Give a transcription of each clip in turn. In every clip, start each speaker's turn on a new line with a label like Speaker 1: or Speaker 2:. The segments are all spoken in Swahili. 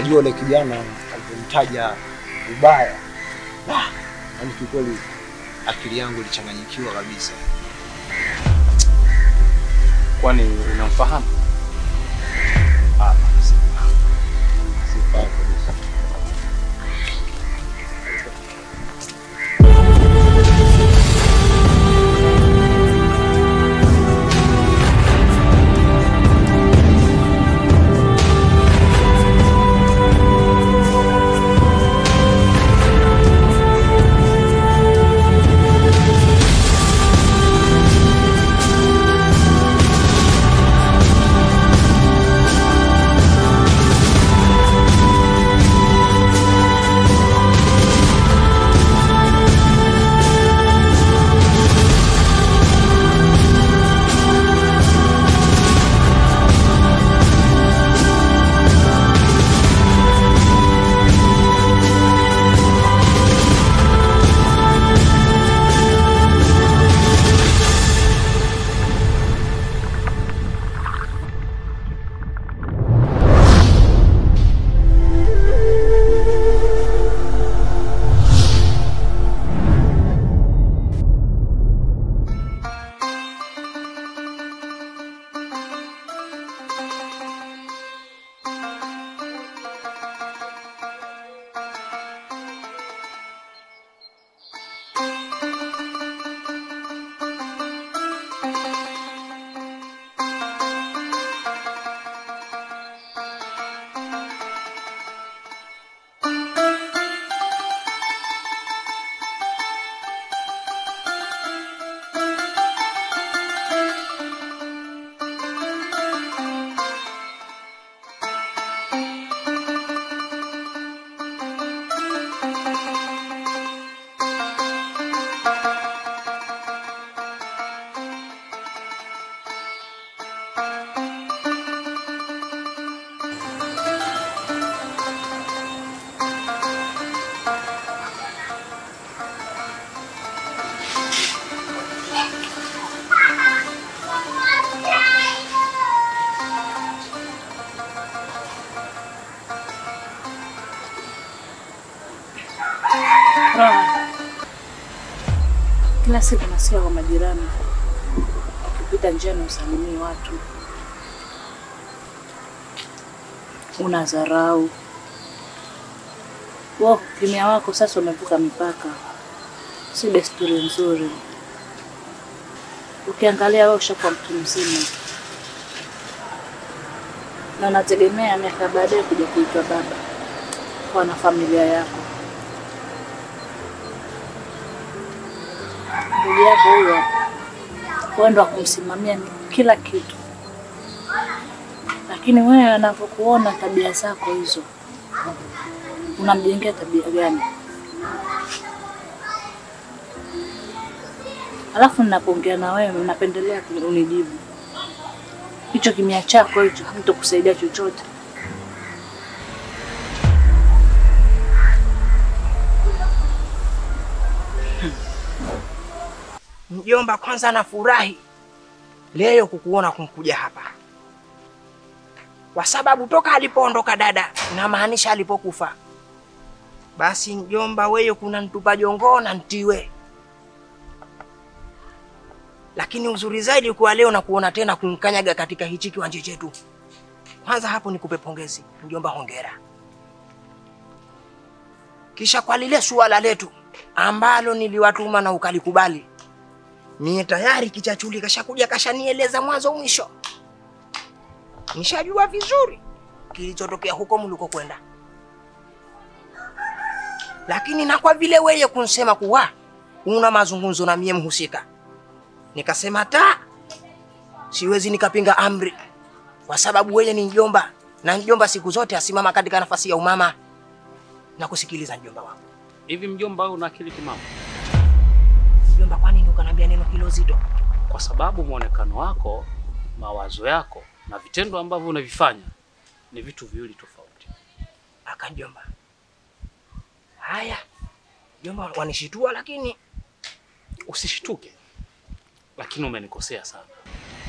Speaker 1: Unajua yule kijana alipomtaja vibaya, ah, yaani kiukweli akili yangu ilichanganyikiwa kabisa.
Speaker 2: Kwani unamfahamu?
Speaker 1: Ah, sifahamu. Sifahamu kabisa.
Speaker 3: Roha. Kila siku nasikia kwa majirani ukipita njiani usalimii watu, una dharau. Wo kimya wako sasa umevuka mipaka, si desturi nzuri. Ukiangalia wewe ushakuwa mtu mzima na unategemea miaka baadaye kuja kuitwa baba kwa na familia yako. ndugu yako huyo wewe ndo kumsimamia kila kitu, lakini wewe anavyokuona tabia zako hizo, unamjengea tabia gani? Alafu ninapoongea na wewe unapendelea unijibu. Hicho kimya chako hicho hamtokusaidia chochote.
Speaker 4: Mjomba, kwanza nafurahi leo kukuona kumkuja hapa, kwa sababu toka alipoondoka dada, namaanisha alipokufa, basi mjomba, wewe kuna ntupa jongoo na ntiwe. Lakini uzuri zaidi kuwa leo na kuona tena kunkanyaga katika hichi kiwanja chetu. Kwanza hapo nikupe pongezi mjomba, hongera. Kisha kwa lile suala letu ambalo niliwatuma na ukalikubali Mie tayari kichachuli kashakuja kashanieleza mwanzo mwisho, nishajua vizuri kilichotokea huko mliko kwenda, lakini na kwa vile weye kunsema kuwa una mazungumzo na mie mhusika, nikasema ta siwezi nikapinga amri, kwa sababu weye ni mjomba na mjomba siku zote asimama katika nafasi ya umama na kusikiliza mjomba wako.
Speaker 2: Hivi mjomba, wewe una akili timamu?
Speaker 4: Mjomba, kwa nini ukaniambia neno hilo zito?
Speaker 2: Kwa sababu mwonekano wako, mawazo yako na vitendo ambavyo unavifanya ni vitu viwili tofauti.
Speaker 4: Aka mjomba, haya mjomba, wanishitua lakini
Speaker 2: Usishtuke, lakini umenikosea sana.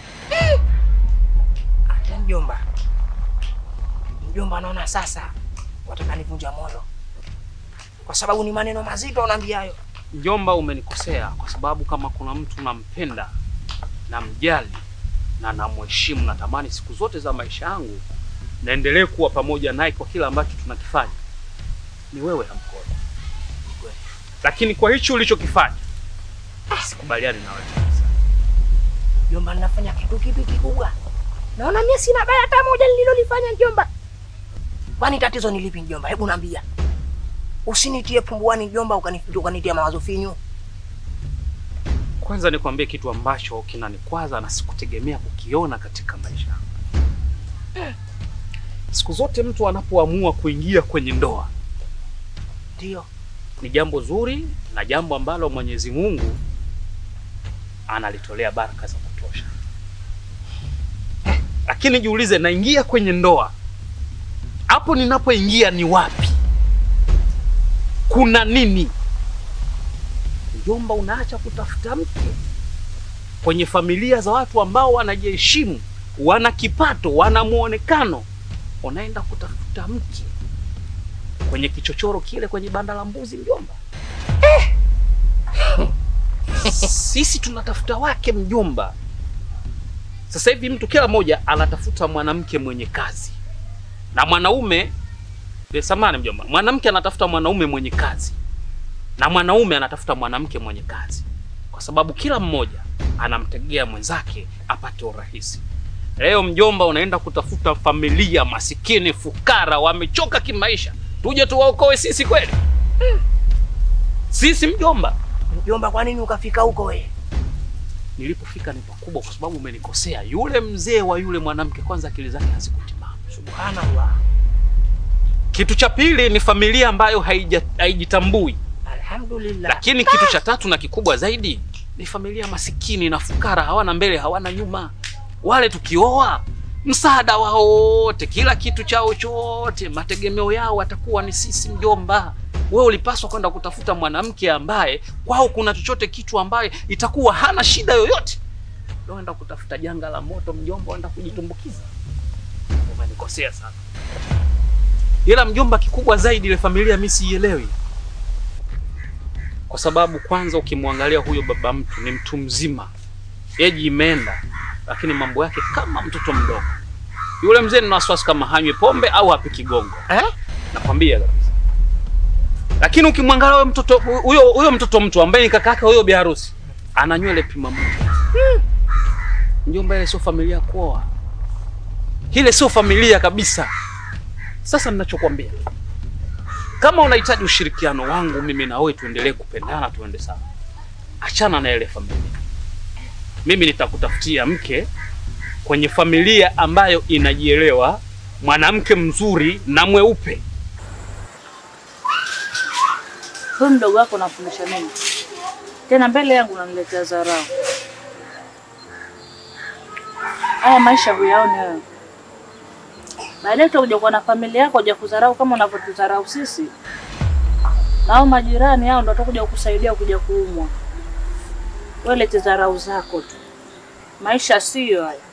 Speaker 4: hata mjomba, mjomba, naona sasa wataka nivunja moyo kwa sababu ni maneno mazito unaambia hayo.
Speaker 2: Mjomba, umenikosea kwa sababu kama kuna mtu nampenda, namjali na namheshimu, natamani siku zote za maisha yangu naendelee kuwa pamoja naye kwa kila ambacho tunakifanya, ni wewe Hamkolo. Lakini kwa hicho ulichokifanya sikubaliani na wewe kabisa.
Speaker 4: Jomba, ninafanya kitu kipi kikubwa? Naona mimi sina baya hata moja nililolifanya mjomba. Kwani tatizo ni lipi mjomba? Hebu naambia. Usinitie pumbuani mjomba, ukani- ukanitia mawazo finyu.
Speaker 2: Kwanza nikwambie kitu ambacho kinanikwaza na sikutegemea kukiona katika maisha yangu. Siku zote mtu anapoamua kuingia kwenye ndoa
Speaker 4: Ndio.
Speaker 2: ni jambo zuri na jambo ambalo Mwenyezi Mungu analitolea baraka za kutosha. Lakini jiulize, naingia kwenye ndoa, hapo ninapoingia ni wapi? Kuna nini? Mjomba, unaacha kutafuta mke kwenye familia za watu ambao wanajiheshimu, wana kipato, wana muonekano, unaenda kutafuta mke kwenye kichochoro kile kwenye banda la mbuzi mjomba. Sisi tunatafuta wake mjomba. Sasa hivi mtu kila mmoja anatafuta mwanamke mwenye kazi na mwanaume eh, samahani mjomba, mwanamke anatafuta mwanaume mwenye kazi na mwanaume anatafuta mwanamke mwenye kazi, kwa sababu kila mmoja anamtegea mwenzake apate urahisi. Leo mjomba, unaenda kutafuta familia masikini, fukara, wamechoka kimaisha, tuje tuwaokoe sisi kweli? Sisi mjomba,
Speaker 4: Mjomba, kwa nini ukafika huko we?
Speaker 2: nilipofika ni pakubwa, kwa sababu umenikosea. Yule mzee wa yule mwanamke, kwanza akili zake hazikutimamu.
Speaker 4: Subhanallah.
Speaker 2: Kitu cha pili ni familia ambayo haija- haijitambui,
Speaker 4: Alhamdulillah.
Speaker 2: lakini kitu cha tatu na kikubwa zaidi ni familia masikini na fukara, hawana mbele hawana nyuma. Wale tukioa msaada wao wote, kila kitu chao chote, mategemeo yao watakuwa ni sisi mjomba. Wewe ulipaswa kwenda kutafuta mwanamke ambaye kwao kuna chochote kitu ambaye itakuwa hana shida yoyote. Leo enda kutafuta janga la moto mjomba, enda kujitumbukiza. Umenikosea sana. Ila mjomba, kikubwa zaidi ile familia mimi siielewi, kwa sababu kwanza ukimwangalia huyo baba mtu ni mtu mzima, eji imeenda, lakini mambo yake kama mtoto mdogo. Yule mzee nina wasiwasi kama hanywi pombe au hapiki gongo,
Speaker 4: Eh?
Speaker 2: nakwambia kabisa. Lakini ukimwangalia huyo mtoto huyo huyo mtoto mtu ambaye ni kaka yake huyo bi harusi ana nywele pima moja. Mjomba, ile sio familia ya kuoa, ile sio familia kabisa. Sasa ninachokwambia, kama unahitaji ushirikiano wangu mimi na wewe, tuendelee kupendana, tuende sawa, achana na ile familia. Mimi nitakutafutia mke kwenye familia ambayo inajielewa, mwanamke mzuri na mweupe.
Speaker 3: Huyu mdogo wako unamfundisha nini? Tena mbele yangu unaniletea dharau. Haya maisha huyaoni wewe. Baadaye utakuja kuwa na familia yako uja kudharau kama unavyotudharau sisi. Na hao majirani hao ndo watakuja kukusaidia kuja kuumwa. Wewe lete dharau zako tu. Maisha siyo haya.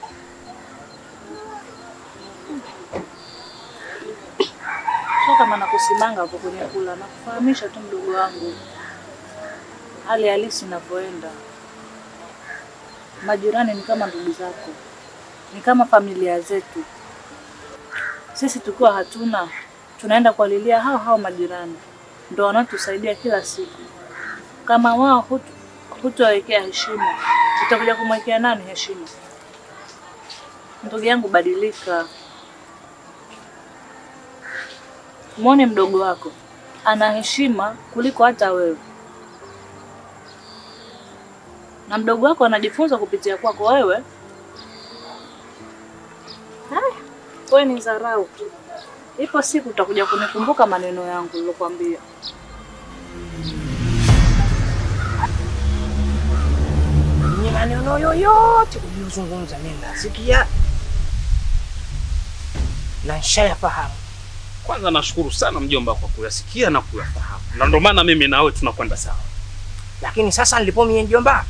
Speaker 3: Sio kama nakusimanga hapo kwenye kula, nakufahamisha tu mdogo wangu hali halisi inavyoenda. Majirani ni kama ndugu zako, ni kama familia zetu. Sisi tukiwa hatuna, tunaenda kuwalilia hao hao majirani, ndo wanaotusaidia kila siku. Kama wao hutu hutowekea heshima, utakuja kumwekea nani heshima? Ndugu yangu, badilika. Mwone mdogo wako ana heshima kuliko hata wewe, na mdogo wako anajifunza kupitia kwako wewe. Haya, wewe ni dharau tu. Ipo siku utakuja kunikumbuka maneno yangu nilokuambia.
Speaker 4: Ni maneno yoyote uliyozungumza mimi nasikia na nishayafahamu.
Speaker 2: Kwanza nashukuru sana mjomba kwa kuyasikia na kuyafahamu, na ndio maana mimi na wewe tunakwenda sawa.
Speaker 4: Lakini sasa nilipo mie mjomba,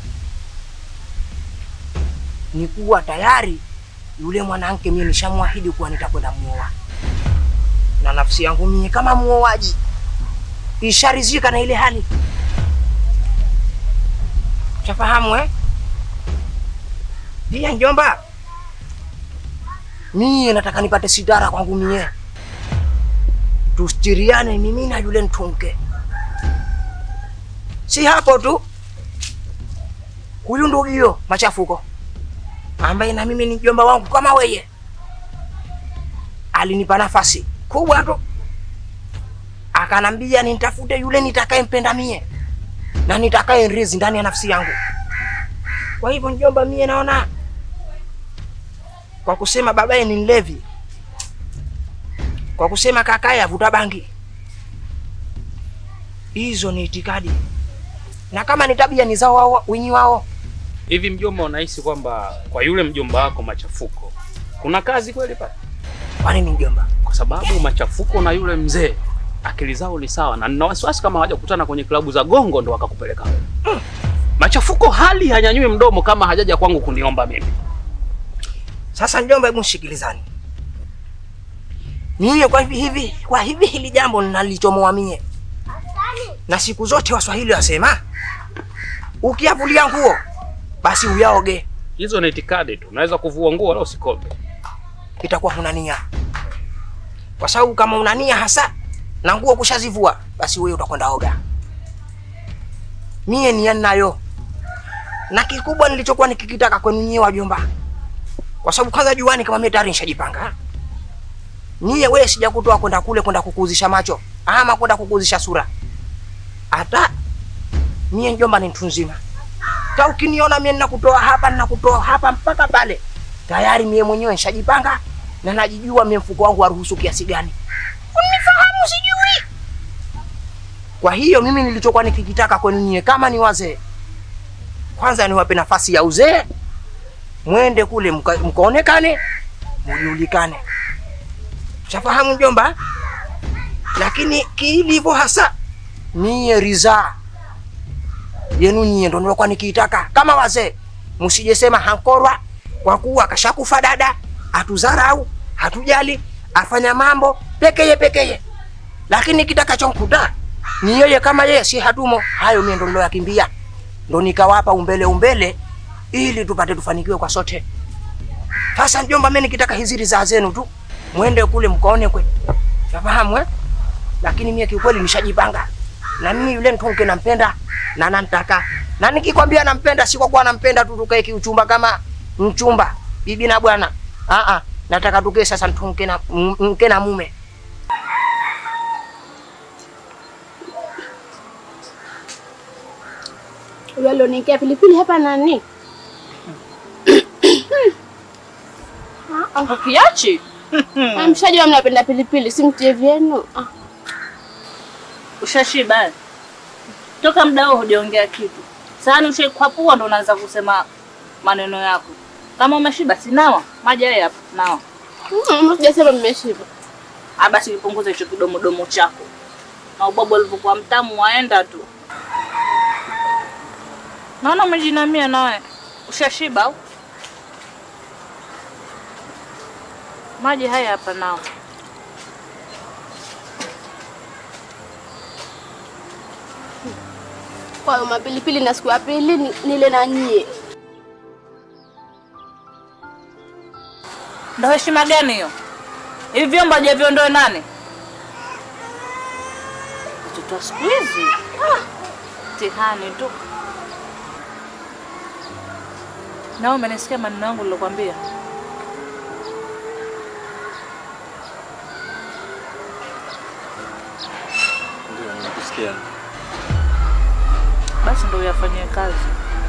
Speaker 4: ni kuwa tayari yule mwanamke mie nishamwahidi kuwa nitakwenda muoa. na nafsi yangu mie kama muoaji isharizika na ile hali chafahamu eh? Pia njomba, mie nataka nipate sidara kwangu mie, tustiriane mimi na yule ntunke. Si hapo tu, huyu ndugio machafuko ambaye na mimi ni mjomba wangu kama weye, alinipa nafasi kubwa tu, akanambia nitafute yule nitakayempenda mie na nitakaye rizi ndani ya nafsi yangu. Kwa hivyo mjomba, mie naona kwa kusema babaye ni mlevi, kwa kusema kakaye avuta bangi, hizo ni itikadi, na kama ni tabia ni zao wao winyi wao.
Speaker 2: Hivi mjomba, unahisi kwamba kwa yule mjomba wako machafuko kuna kazi kweli pale?
Speaker 4: Kwa nini mjomba?
Speaker 2: Kwa sababu machafuko na yule mzee akili zao ni sawa, na nina wasiwasi kama hawajakutana kwenye klabu za gongo ndo wakakupeleka wewe. Machafuko hali hanyanyui mdomo kama hajaja kwangu kuniomba mimi.
Speaker 4: Sasa mjomba, hebu shikilizani mie kwa hivi hivi, kwa hivi hili jambo nalichomoa mie, na siku zote Waswahili wasema ukiavulia nguo basi uyaoge,
Speaker 2: Hizo ni itikadi tu, unaweza kuvua nguo wala usikome.
Speaker 4: itakuwa huna nia, kwa sababu kama una nia hasa na nguo kushazivua, basi wewe utakwenda oga. Mie nia ninayo, na kikubwa nilichokuwa nikikitaka kwenu nyie wajomba, kwa sababu kwanza juani kama mimi tayari nishajipanga. Niye wewe sijakutoa kwenda kule kwenda kukuuzisha macho ama kwenda kukuuzisha sura. Hata mie njomba ni mtu nzima. Ta ukiniona mie ninakutoa hapa ninakutoa hapa mpaka pale. Tayari mie mwenyewe nishajipanga na najijua mie mfuko wangu waruhusu kiasi gani. Unifahamu sijui. Kwa hiyo mimi nilichokuwa nikikitaka kwenu nyie kama ni wazee. Kwanza niwape nafasi ya uzee. Mwende kule mka- mkaonekane, mujulikane. Shafahamu mjomba? Lakini kilivyo hasa niye ridhaa yenu nyie ndo nilokuwa nikiitaka kama wazee, msijesema hankorwa kwa kuwa kashakufa dada, hatudharau, hatujali, afanya mambo pekeye pekeye, lakini kitakachomkuta ni yeye kama yeye, si hatumo. Hayo mie ndo niloyakimbia, ndo nikawapa umbele umbele, ili tupate tufanikiwe kwa sote. Sasa mjomba, mimi nikitaka hizi ridhaa zenu tu, mwende kule mkaone kwe, nafahamu eh? Lakini mie kiukweli nishajipanga, na mimi yule mtunke nampenda na namtaka, na nikikwambia nampenda, si kwa kuwa nampenda tu tukae kiuchumba kama mchumba bibi na bwana. Ah ah, nataka tukae sasa mtunke na m- mke na mume.
Speaker 5: Huyo alioniekea pilipili hapa nani?
Speaker 3: Ukiachi
Speaker 5: Ah, Mshajua mnapenda pilipili, si mtie vyenu. Ah,
Speaker 3: ushashiba eh? toka muda huo hujaongea kitu. Sahani ushakwapua ndo unaanza kusema maneno yako. Kama umeshiba sinawa maji haya hapa nawa.
Speaker 5: mm, sijasema mmeshiba.
Speaker 3: Ah, basi nipunguze hicho kidomodomo chako na ubabu alivyokuwa mtamu waenda tu. Naona umejinamia nawe, ushashiba au? Maji haya hapa nao.
Speaker 5: Kwa hiyo mapilipili na siku ya pili ni- nile na nyie.
Speaker 3: Ndo heshima gani hiyo? Hivi vyombo hajaviondoe nani? Watoto wa siku hizi ah, mtihani tu. Na umenisikia maneno yangu nilokwambia?
Speaker 1: Ndio, nakusikia.
Speaker 3: Basi ndo uyafanyie kazi.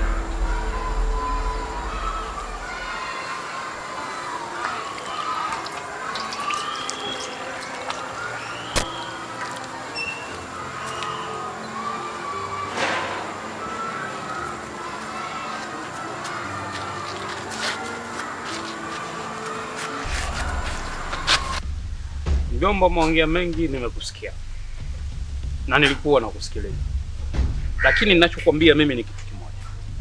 Speaker 2: Mjomba, umeongea mengi, nimekusikia na nilikuwa nakusikiliza, lakini ninachokwambia mimi ni kitu kimoja.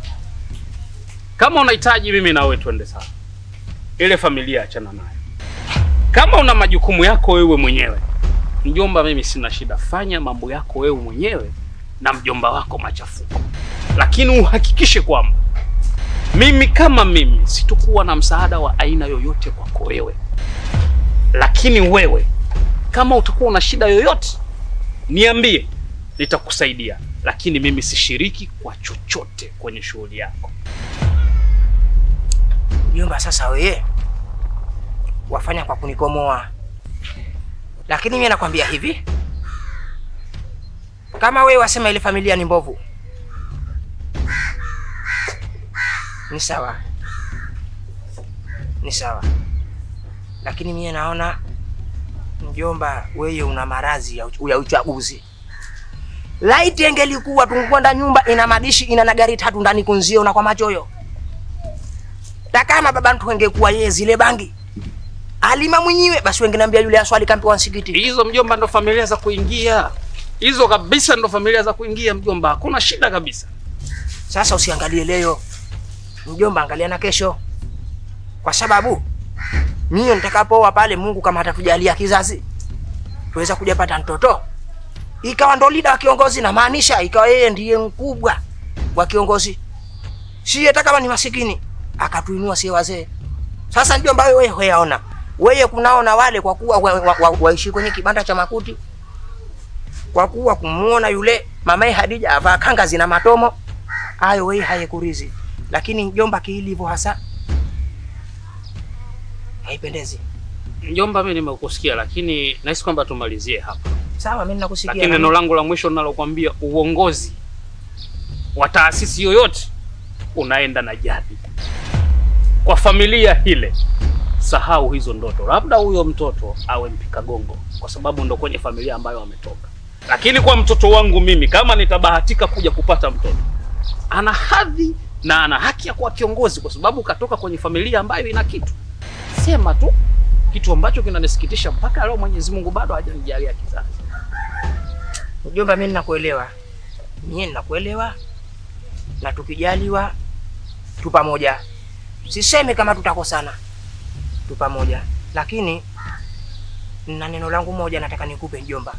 Speaker 2: Kama unahitaji mimi na wewe twende sawa, ile familia achana nayo. Kama una majukumu yako wewe mwenyewe, Mjomba, mimi sina shida, fanya mambo yako wewe mwenyewe na mjomba wako machafuko, lakini uhakikishe kwamba mimi kama mimi sitokuwa na msaada wa aina yoyote kwako wewe, lakini wewe kama utakuwa una shida yoyote niambie, nitakusaidia, lakini mimi sishiriki kwa chochote kwenye shughuli yako.
Speaker 4: Mjomba, sasa wewe wafanya kwa kunikomoa, lakini mimi nakwambia hivi, kama wewe wasema ile familia ni mbovu, ni sawa, ni sawa, lakini mimi naona mjomba, wewe una maradhi ya, uch- ya uchaguzi. Laiti engelikuwa tungekwenda nyumba ina madishi ina na gari tatu ndani kunzio na kwa machoyo na kama baba mtu angekuwa yeye zile bangi alima mwenyewe, basi wengine yule aswali kampewa msikiti.
Speaker 2: Hizo mjomba, ndo familia za kuingia hizo kabisa, ndo familia za kuingia mjomba, hakuna shida kabisa.
Speaker 4: Sasa usiangalie leo mjomba, angalia na kesho, kwa sababu mimi nitakapooa pale, Mungu kama atatujalia kizazi tuweza kuja pata mtoto, ikawa ndo lida wa kiongozi, na maanisha ikawa yeye ndiye mkubwa wa kiongozi, si hata kama ni masikini akatuinua sie wazee. Sasa mjomba, wewe wewe yaona wewe kunaona wale kwa kuwa waishi wa, wa, waishi kwenye kibanda cha makuti, kwa kuwa kumuona yule mamaye Hadija avaa kanga zina matomo hayo wewe hayekurizi, lakini mjomba kiilivyo hasa haipendezi.
Speaker 2: Mjomba, mimi nimekusikia, lakini nahisi kwamba tumalizie hapa.
Speaker 4: Sawa, mimi nakusikia.
Speaker 2: Lakini neno langu la mwisho ninalokuambia, uongozi wa taasisi yoyote unaenda na jadi. Kwa familia ile, sahau hizo ndoto. Labda huyo mtoto awe mpika gongo, kwa sababu ndo kwenye familia ambayo ametoka. Lakini kwa mtoto wangu mimi, kama nitabahatika kuja kupata mtoto, ana hadhi na ana haki ya kuwa kiongozi, kwa sababu katoka kwenye familia ambayo ina kitu. Sema tu kitu ambacho kinanisikitisha mpaka leo, Mwenyezi Mungu bado hajanijalia kizazi.
Speaker 4: Mjomba, mimi nakuelewa, mimi nakuelewa, na tukijaliwa tu pamoja. Sisemi kama tutakosana, tu pamoja, lakini na neno langu moja nataka nikupe mjomba.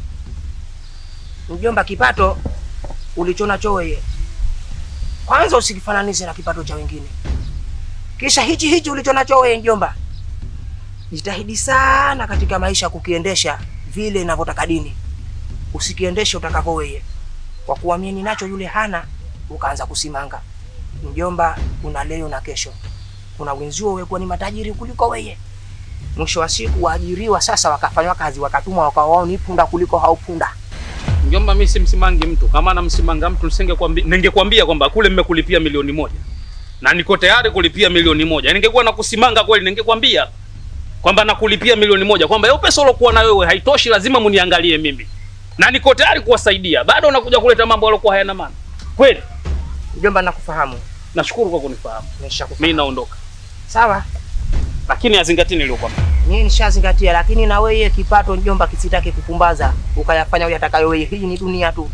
Speaker 4: Mjomba, kipato ulichonacho wewe kwanza usikifananishe na kipato cha wengine, kisha hichi hichi ulichonacho wewe mjomba, jitahidi sana katika maisha kukiendesha vile inavyotaka dini usikiendeshe utakavyo wewe, kwa kuwa mimi ninacho yule hana, ukaanza kusimanga. Mjomba, una leo na kesho. Kuna wenzio wewe ni matajiri kuliko wewe, mwisho wa siku waajiriwa sasa, wakafanywa kazi, wakatumwa, wakawa wao ni punda kuliko hao punda.
Speaker 2: Mjomba, mimi simsimangi mtu. Kama namsimanga mtu nisingekwambia, ningekwambia kwamba kule mmekulipia milioni moja na niko tayari kulipia milioni moja. Ningekuwa nakusimanga kweli, ningekwambia kwamba nakulipia milioni moja, kwamba hiyo pesa ulokuwa na wewe haitoshi, lazima muniangalie mimi, na niko tayari kuwasaidia. Bado unakuja kuleta mambo yaliokuwa hayana maana kweli.
Speaker 4: Mjomba, nakufahamu,
Speaker 2: Nashukuru kwa kunifahamu.
Speaker 4: nimeshakufahamu.
Speaker 2: Mimi naondoka,
Speaker 4: Sawa,
Speaker 2: lakini azingatie niliyokwambia.
Speaker 4: mimi nishazingatia, lakini na wewe kipato mjomba kisitake kupumbaza ukayafanya uyatakayo wewe. Hii ni dunia tu,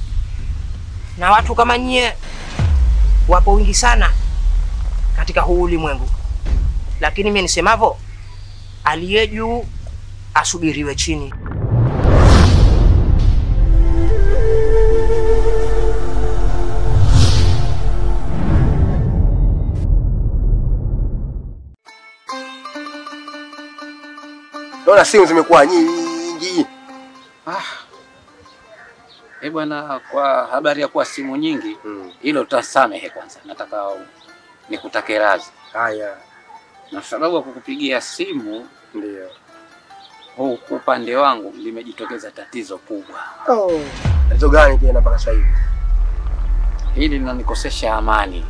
Speaker 4: na watu kama nyie wapo wingi sana katika huu ulimwengu, lakini mimi nisemavyo, aliye juu asubiriwe chini.
Speaker 6: Naona simu zimekuwa nyingi.
Speaker 7: Eh bwana, kwa habari ya kuwa simu nyingi,
Speaker 6: Mm.
Speaker 7: hilo utasamehe kwanza. Nataka nikutake radhi,
Speaker 6: Haya,
Speaker 7: na sababu ya kukupigia simu
Speaker 6: ndio.
Speaker 7: huu upande wangu limejitokeza tatizo kubwa.
Speaker 6: Oh. Tatizo gani tena mpaka sasa hivi?
Speaker 7: Hili linanikosesha amani.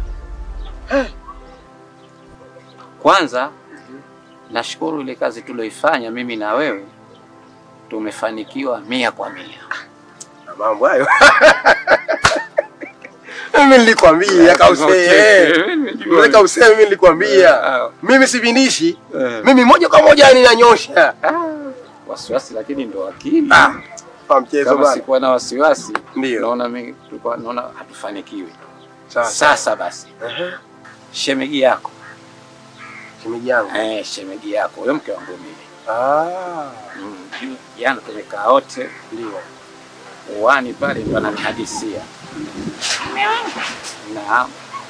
Speaker 7: Kwanza nashukuru ile kazi tulioifanya mimi na wewe, tumefanikiwa mia kwa mia.
Speaker 6: Na mambo hayo. Mimi nilikwambia kausee. Wewe kausee mimi nilikwambia.
Speaker 7: Ah,
Speaker 6: Mimi sipindishi.
Speaker 7: eh.
Speaker 6: Mimi moja kwa moja ninanyosha.
Speaker 7: Wasiwasi lakini ndo akili.
Speaker 6: Ah. Kwa mchezo
Speaker 7: Kama
Speaker 6: bana.
Speaker 7: sikuwa na wasiwasi,
Speaker 6: Ndio.
Speaker 7: naona mimi tulikuwa naona hatufanikiwi.
Speaker 6: Sasa.
Speaker 7: Sasa basi,
Speaker 6: Ehe.
Speaker 7: shemegi yako
Speaker 6: Shemeji yangu.
Speaker 7: eh, shemegi yako huyo mke wangu mimi
Speaker 6: Ah,
Speaker 7: Mm, ju- Jana tumekaa wote
Speaker 6: ndio.
Speaker 7: uwani pale, ndo ananihadisia. Naam,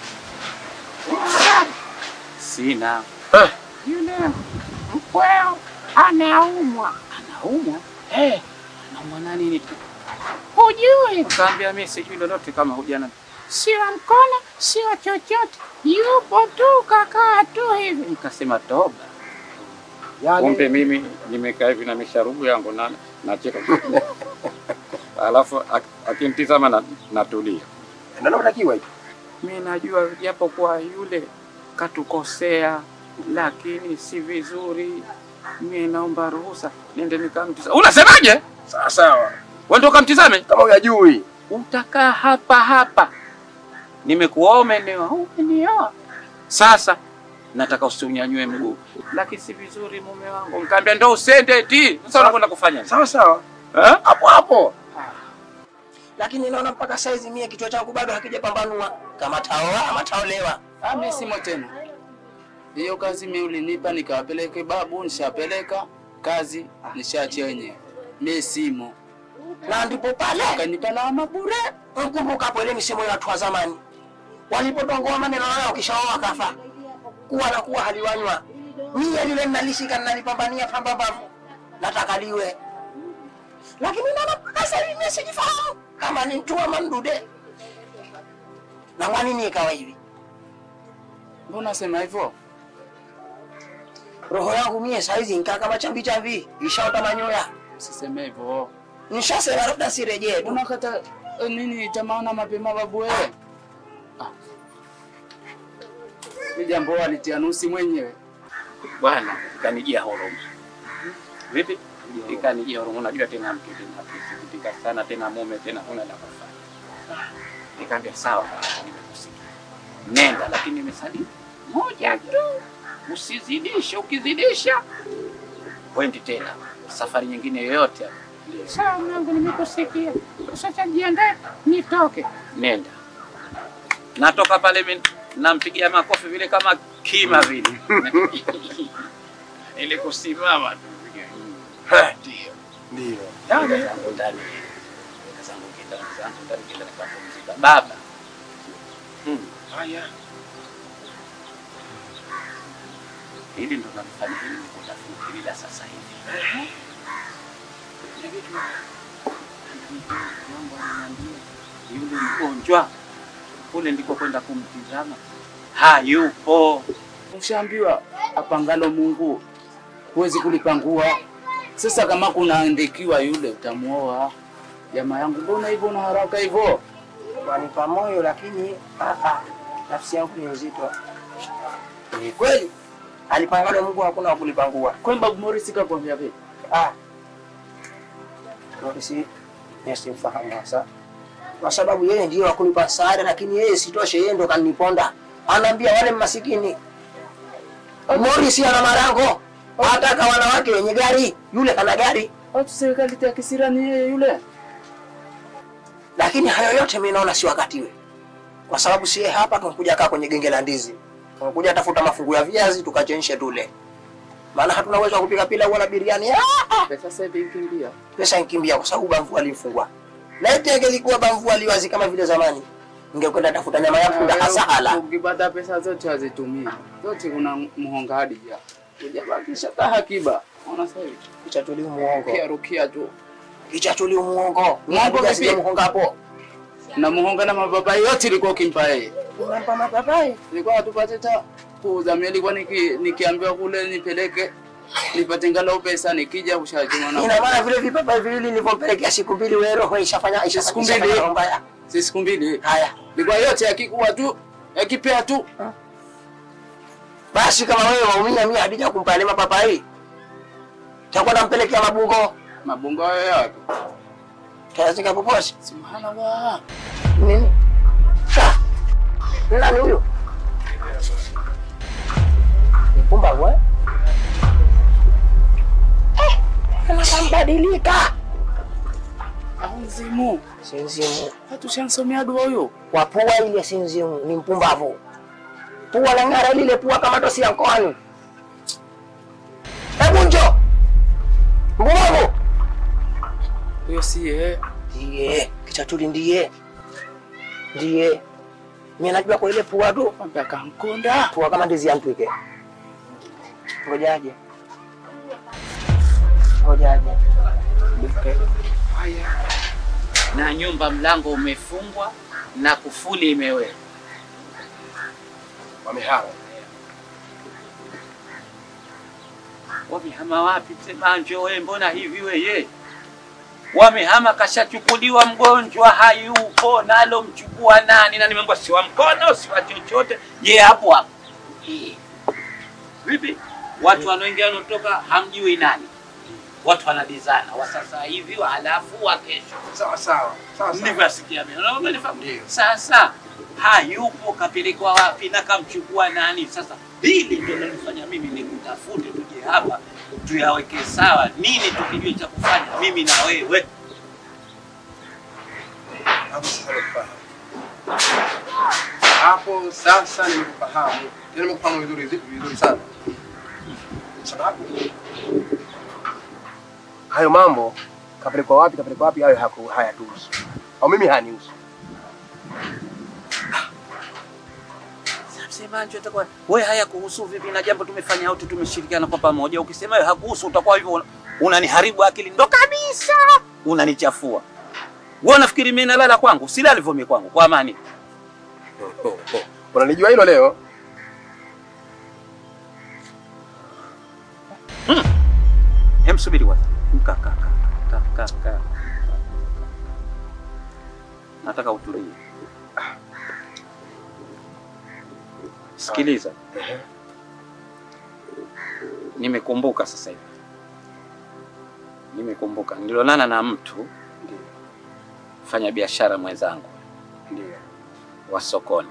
Speaker 7: sina. Yule mkweo anaumwa. Anaumwa? Eh, anaumwa na nini tu? Hujui? Kaambia mimi sijui lolote kama hujana. Sio mkono, sio chochote. Yupo tu kakaa tu hivi. Nikasema toba. Kumbe mimi nimekaa hivi na misharubu yangu na nacheka. Alafu ak- akinitizama na natulia.
Speaker 6: Ndio unatakiwa hiyo.
Speaker 7: Mimi najua japo kwa yule katukosea, lakini si vizuri. Mimi naomba ruhusa niende nikamtizame. Unasemaje?
Speaker 6: Sawa sawa.
Speaker 7: Wewe ndo kamtizame?
Speaker 6: Kama hujajui.
Speaker 7: Utakaa hapa hapa. Nimekuoa umenioa, umenioa. Sasa nataka usiunyanyue mguu, lakini si vizuri mume wangu. Nikamwambia ndo usende eti. Sasa unakwenda kufanya nini?
Speaker 6: Sawa sawa.
Speaker 7: Eh?
Speaker 6: Hapo hapo.
Speaker 4: Lakini naona mpaka saizi mie kichwa changu bado hakijapambanua kama taoa ama taolewa.
Speaker 8: Ah, mimi simo tena. Hiyo kazi mimi ulinipa nikawapeleke babu, nishapeleka kazi nishaachia wenyewe. Mimi simo.
Speaker 4: Na ndipo pale
Speaker 8: Kanipa lawama bure.
Speaker 4: mkumbukapo ile misemo ya watu wa zamani walipotongoa maneno yao kishaoa kafa kuwa na kuwa haliwanywa mie lile nalishika nalipambania pambambavu nataka liwe lakini naona mpaka sasa hivi mie sijifahamu kama ni mtu ama mdude na kwa nini ikawa hivi
Speaker 8: Mbona unasema hivyo?
Speaker 4: roho yangu mie saizi nkaa kama chambi chambi ishaota manyoya
Speaker 8: Usiseme hivyo.
Speaker 4: nishasema labda sirejee tu
Speaker 8: Unakata eh, nini tamaona mapema babu wewe? Ah. Ni jambo alitia nusi mwenyewe.
Speaker 7: Bwana, ikanijia huruma. Vipi? Ikanijia huruma. Unajua tena mtu tena kusikitika sana tena mume tena huna la kufanya. Nikamwambia sawa, nimekusikia. Nenda, lakini nimesalia moja tu. Usizidishe, ukizidisha wendi tena safari nyingine yoyote. Sawa mwanangu, nimekusikia. Sasa jiandae nitoke. Nenda. Natoka pale mimi nampigia makofi vile kama kima vile. Ili kusimama tu. Ndio.
Speaker 6: Ndio.
Speaker 7: Dada zangu ndani. Dada zangu kitanda zangu ndani kila nikapumzika. Baba. Hmm. Haya. Hili ndo nalifanya hili ni kutafuta hili la sasa hivi. Na vitu mambo ananiambia yule mgonjwa kule ndiko kwenda kumtizama hayupo.
Speaker 8: Ushaambiwa apangalo Mungu huwezi kulipangua. Sasa kama kunaandikiwa yule utamuoa. Jamaa yangu, mbona hivyo una haraka hivyo?
Speaker 4: wanipa moyo lakini ah, ah, nafsi yangu ni nzito. Ni kweli alipangalo Mungu hakuna wa kulipangua.
Speaker 8: Kwani babu Morris kakwambia vipi?
Speaker 4: Ah, Morisi nisimfahamu hasa, kwa sababu yeye ndiyo wakunipa msaada, lakini yeye sitoshe, yeye ndo kaniponda. Anaambia wale masikini, Morisi ana marango, ataka wanawake wenye gari, yule kana gari.
Speaker 8: Watu serikali ya kisira ni yeye yule.
Speaker 4: Lakini hayo yote mimi naona si wakatiwe, kwa sababu sie hapa tumekuja kaa kwenye genge la ndizi, tumekuja tafuta mafungu ya viazi tukachemshe tule, maana hatuna uwezo wa kupika pilau wala biriani. Ah,
Speaker 8: Pesa sasa hivi ikimbia.
Speaker 4: pesa inkimbia kwa sababu bamvu alimfungwa. Laiti angelikuwa bamvu aliwazi kama vile zamani, ningekwenda tafuta nyama ya punda hasa hala.
Speaker 8: Ukipata pesa zote hazitumii. Zote kuna mhonga hadi ja. Ujabakisha ta hakiba. Ona sasa hivi.
Speaker 4: Kichatuliu muongo,
Speaker 8: Kia rukia tu.
Speaker 4: kichatuliu muongo,
Speaker 8: Muongo vipi?
Speaker 4: sije muhonga hapo.
Speaker 8: Na muhonga na mababai yote ilikuwa ukimpa yeye.
Speaker 4: Unampa mapapai
Speaker 8: Nilikuwa hatupate ta kuuza. Mimi nilikuwa niki, nikiambiwa kule nipeleke nipate ngalau pesa nikija ushajuma na
Speaker 4: ina maana vile vipapai viwili nilivyompelekea siku mbili, wewe roho ishafanya
Speaker 8: Siku
Speaker 4: ishafanya
Speaker 8: mbili.
Speaker 4: ishafanya roho mbaya.
Speaker 8: si siku mbili.
Speaker 4: Haya
Speaker 8: Nilikuwa yote yakikuwa tu yakipea tu.
Speaker 4: basi, kama wewe waumia, mimi hadija kumpa ile mapapai, takuwa nampelekea mabungo
Speaker 8: Mabungo hayo yapi?
Speaker 4: tayazika poposi
Speaker 8: Subhanallah.
Speaker 4: nini? Sa nani huyo? Mpumbavu eh? Eh, anakambadilika
Speaker 8: Au mzimu.
Speaker 4: sinzimu
Speaker 8: Hatushansomea dua huyo.
Speaker 4: kwa pua ile, sinzimu ni mpumbavu. Pua la ng'ara lile, pua kama tosi ya mkoani. Hebu njo
Speaker 8: sie
Speaker 4: Ndiye Kichatuli, ndiye ndiye. Mimi najua kwa ile pua tu,
Speaker 8: kwambia kankonda
Speaker 4: pua kama ndizi ya mtwike. Ngojaje, ngojaje.
Speaker 7: na nyumba mlango umefungwa na kufuli imewekwa.
Speaker 6: Wamehama.
Speaker 7: Wamehama wapi? Msemanjo we, mbona hivi weye? Wamehama, kashachukuliwa mgonjwa, hayupo. Nalo mchukua nani? Na nimeambiwa si wa mkono, si wa chochote. Je, hapo hapo Eh. vipi? Watu wanaoingia wanaotoka, hamjui nani. Watu wanadizana wa sasa hivi, wa halafu wa kesho.
Speaker 6: Sawa sawa. Sawa sawa.
Speaker 7: Nilivyosikia mimi. Unaona umenifahamu? Sasa hayupo, kapelekwa wapi na kamchukua nani? Sasa hili ndio linanifanya mimi nikutafute, tuje hapa tuyaweke sawa, nini tukijue cha kufanya mimi na wewe.
Speaker 6: Hapo sasa nimekufahamu. Hapo sasa nimekufahamu. Tena nimekufahamu vizuri vizuri sana. Sababu hayo mambo kapelekwa wapi kapelekwa wapi hayo haku- hayatuhusu. Au mimi hanihusu.
Speaker 7: Msemaji atakuwa wewe, haya kuhusu vipi na jambo tumefanya wote, tumeshirikiana kwa pamoja. Ukisema wewe hakuhusu, utakuwa hivyo una- unaniharibu akili, ndo kabisa unanichafua. Wewe unafikiri mimi nalala kwangu? Silali vumi kwangu kwa amani.
Speaker 6: Unanijua hilo leo?
Speaker 7: Hem, subiri kwanza. Kaa, kaa, kaa, kaa, kaa, kaa. Nataka utulie. Sikiliza, nimekumbuka sasa hivi, nimekumbuka nilionana na mtu fanya biashara mwenzangu
Speaker 6: Ndio.
Speaker 7: wa sokoni.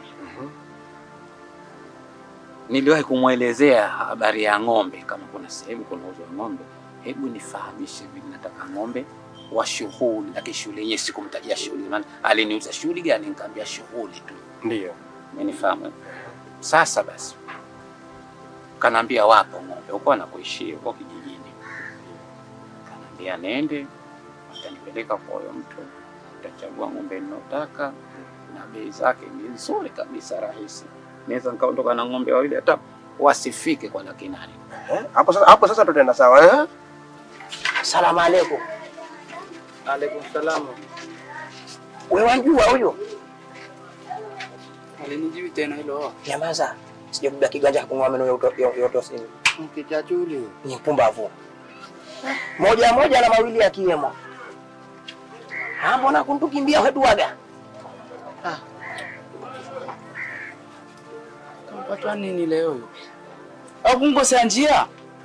Speaker 7: Niliwahi kumwelezea habari ya ng'ombe, kama kuna sehemu kunauzwa ng'ombe, hebu nifahamishe vile, nataka ng'ombe wa shughuli, lakini shughuli yenyewe sikumtajia shughuli, maana aliniuza shughuli gani, nikamwambia shughuli tu.
Speaker 6: Ndio.
Speaker 7: Umenifahamu? eh? Sasa basi, kanaambia wapo ng'ombe huko anakoishi huko kijijini. Kanaambia nende, atanipeleka kwa huyo mtu, utachagua ng'ombe ninayotaka na bei zake ni nzuri kabisa, rahisi. Naweza nikaondoka na ng'ombe wawili hata wasifike kwa laki nane.
Speaker 6: Eh? Hapo sasa hapo sasa tutaenda sawa eh?
Speaker 4: Salamu alaikum.
Speaker 8: alaikum salamu
Speaker 4: Wewe wanjua huyo?
Speaker 8: alinijui tena hilo
Speaker 4: Nyamaza. Sijabeba kiganja kung'oa meno ya uto- ya- ya utosini.
Speaker 8: mkichachuli
Speaker 4: Ni mpumbavu. Moja moja na mawili yakiwemo. Ah, mbona kuntukimbia wetuaga?
Speaker 8: kampatwa nini leo hiyo au kungosea njia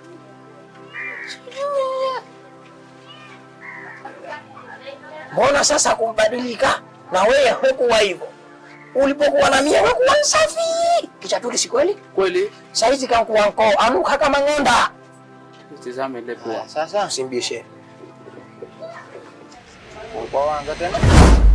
Speaker 4: Mbona sasa kumbadilika? Na wewe hukuwa hivyo. Ulipokuwa na mie hukuwa msafi. Kichatuli si kweli?
Speaker 8: kweli
Speaker 4: Saizi kankuwa nkoo, anuka kama ng'onda.
Speaker 8: tizame ile pua
Speaker 4: Sasa usimbishe.
Speaker 8: kwa wanga tena